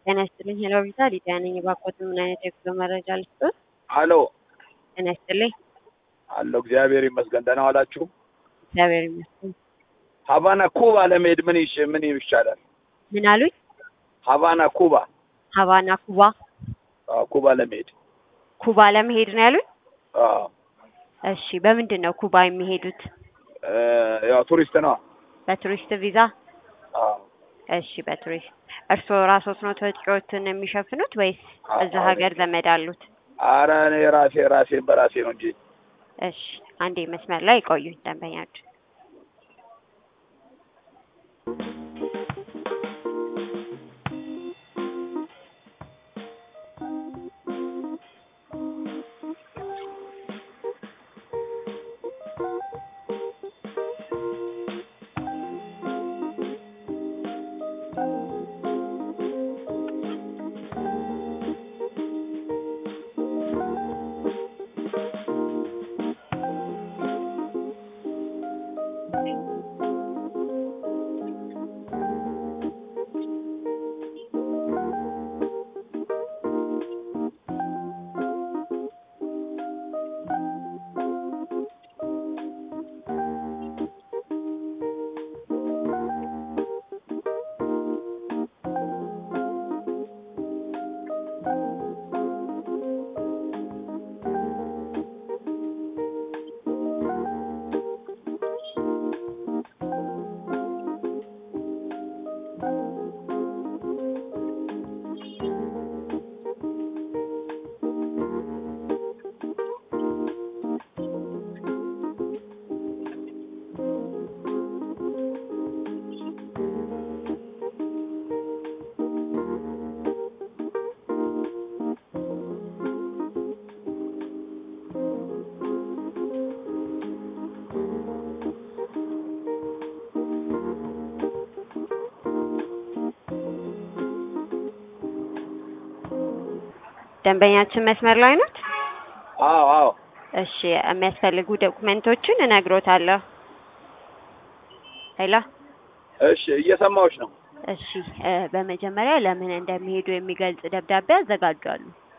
ጤና ይስጥልኝ ሄሎ ቪዛ ሊዲያ ነኝ። እባክዎት ምን አይነት የጉዞ መረጃ ልስጥዎት? አሎ ጤና ይስጥልኝ። አሎ፣ እግዚአብሔር ይመስገን። ደህና ዋላችሁ? እግዚአብሔር ይመስገን። ሀቫና ኩባ ለመሄድ ምን ይሽ ምን ይሻላል? ምን አሉኝ? ሀቫና ኩባ ሀቫና ኩባ አዎ፣ ኩባ ለመሄድ ኩባ ለመሄድ ነው ያሉኝ? አዎ፣ እሺ በምንድን ነው ኩባ የሚሄዱት? እ ያው ቱሪስት ነው። በቱሪስት ቪዛ? አዎ፣ እሺ በቱሪስት እርስዎ ራስዎት ነው ወጪዎትን የሚሸፍኑት ወይስ አዎ፣ እዛ አዎ። ሀገር ዘመድ አሉት? አረ እኔ ራሴ ራሴን በራሴ ነው እንጂ እሺ አንዴ መስመር ላይ ቆዩኝ ደንበኛችሁ ደንበኛችን መስመር ላይ ናት? አዎ፣ አዎ። እሺ የሚያስፈልጉ ዶኩሜንቶችን እነግሮታለሁ። ሄሎ እሺ፣ እየሰማሁሽ ነው። እሺ እ በመጀመሪያ ለምን እንደሚሄዱ የሚገልጽ ደብዳቤ ያዘጋጃሉ።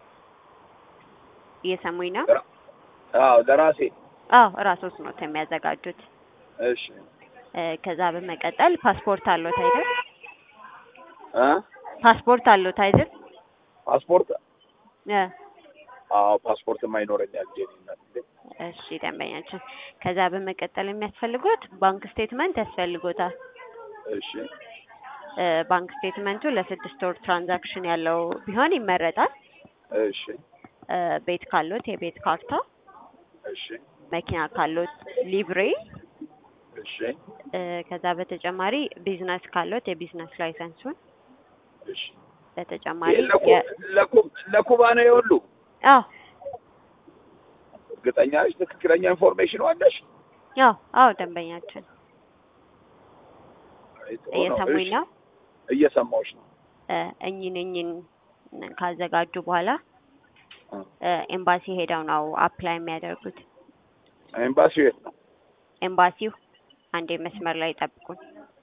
እየሰሙኝ ነው? አዎ፣ ለራሴ አዎ እራስዎት ነው የሚያዘጋጁት። እሺ። እ ከዛ በመቀጠል ፓስፖርት አለዎት አይደል? እ ፓስፖርት አለዎት አይደል? ፓስፖርት እ አዎ፣ ፓስፖርት የማይኖረኛል ጄኒነት እሺ ደንበኛችን፣ ከዛ በመቀጠል የሚያስፈልጉት ባንክ ስቴትመንት ያስፈልጎታል። እሺ፣ እ ባንክ ስቴትመንቱ ለስድስት ወር ትራንዛክሽን ያለው ቢሆን ይመረጣል። እሺ፣ እ ቤት ካሎት የቤት ካርታ፣ እሺ፣ መኪና ካሎት ሊብሬ፣ እሺ፣ እ ከዛ በተጨማሪ ቢዝነስ ካሎት የቢዝነስ ላይሰንሱን፣ እሺ። በተጨማሪ ለኩ- የ- ለኩ- ለኩባ ነው የሁሉ አዎ እርግጠኛ ነሽ? ትክክለኛ ኢንፎርሜሽን አለሽ? አዎ አዎ ደንበኛችን እየሰሙኝ ነው። እየሰማሁሽ ነው። እ እኚህን እኚህን ካዘጋጁ በኋላ እ እ ኤምባሲ ሄደው ነው አፕላይ የሚያደርጉት። ኤምባሲው የት ነው? ኤምባሲው አንዴ መስመር ላይ ጠብቁን።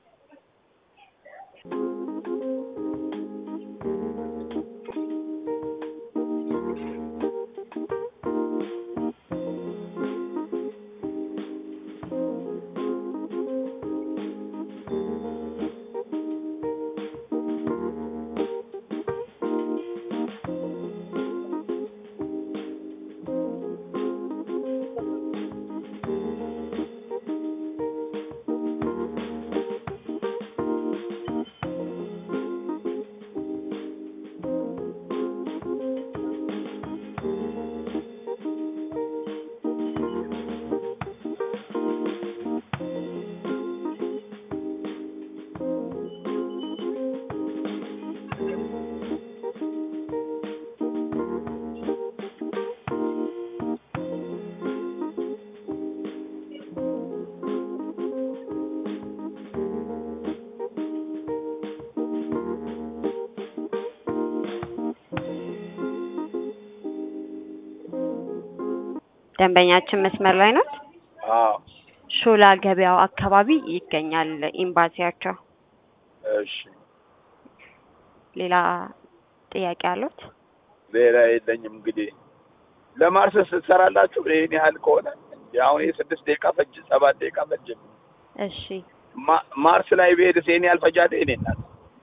ደንበኛችን መስመር ላይ ናት። አዎ ሾላ ገበያው አካባቢ ይገኛል ኤምባሲያቸው። እሺ ሌላ ጥያቄ አሉት? ሌላ የለኝም። እንግዲህ ለማርስ ስትሰራላችሁ ይህን ያህል ከሆነ አሁን የስድስት ደቂቃ ፈጅ ሰባት ደቂቃ ፈጅ እሺ ማ- ማርስ ላይ ብሄድስ ይህን ያህል ፈጃደ እኔ እናት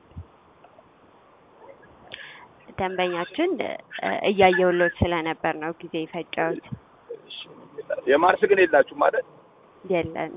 ደንበኛችን እ፣ እያየሁሎት ስለነበር ነው ጊዜ የፈጀሁት። የማርስ ግን የላችሁ ማለት የለን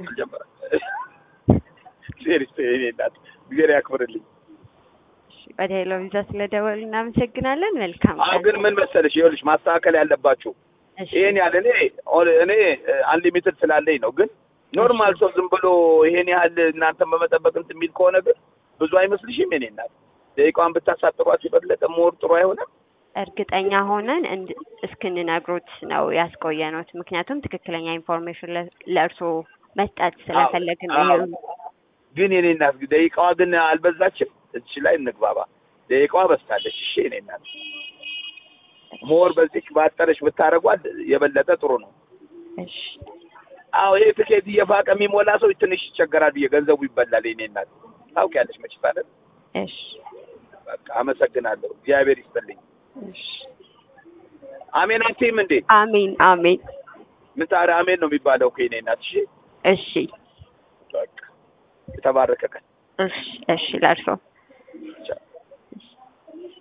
ሴሪስ እኔ እናት እግዚአብሔር ያክብርልኝ። ወደ ሄሎ ቪዛ ስለደወሉ እናመሰግናለን። መልካም አሁን ቀን። ግን ምን መሰለሽ ይኸውልሽ ማስተካከል ያለባችሁ እሺ ይሄን ያህል እኔ ኦል- እኔ አንሊሚትድ ስላለኝ ነው። ግን ኖርማል ሰው ዝም ብሎ ይሄን ያህል እናንተን በመጠበቅ እንትን የሚል ከሆነ ግን ብዙ አይመስልሽም? የኔ እናት ደቂቃዋን ብታሳጥሯት የበለጠ ሞር ጥሩ አይሆንም? እርግጠኛ ሆነን እንድ- እስክንነግሮት ነው ያስቆየነዎት። ምክንያቱም ትክክለኛ ኢንፎርሜሽን ለ- ለእርስዎ መስጠት ስለፈለግን ነው። አዎ። ግን የኔ እናት ደቂቃዋ ግን አልበዛችም? እዚህ ላይ እንግባባ። ደቂቃዋ በዝታለች። እሺ የኔ እናት ሞር በዚህ ባጠረሽ ብታረጓት የበለጠ ጥሩ ነው። እሺ አዎ ይሄ ትኬት እየፋቀ የሚሞላ ሰው ትንሽ ይቸገራል ብዬ ገንዘቡ ይበላል። የኔ እናት ታውቂያለሽ መችስ አይደል? እሺ በቃ አመሰግናለሁ። እግዚአብሔር ይስጥልኝ። እሺ አሜን አትይም እንዴ? አሜን አሜን። ምን ታዲያ አሜን ነው የሚባለው እኮ የኔ እናት። እሺ እሺ በቃ የተባረከ ቀን እሺ እሺ ለእርስዎ ቻው።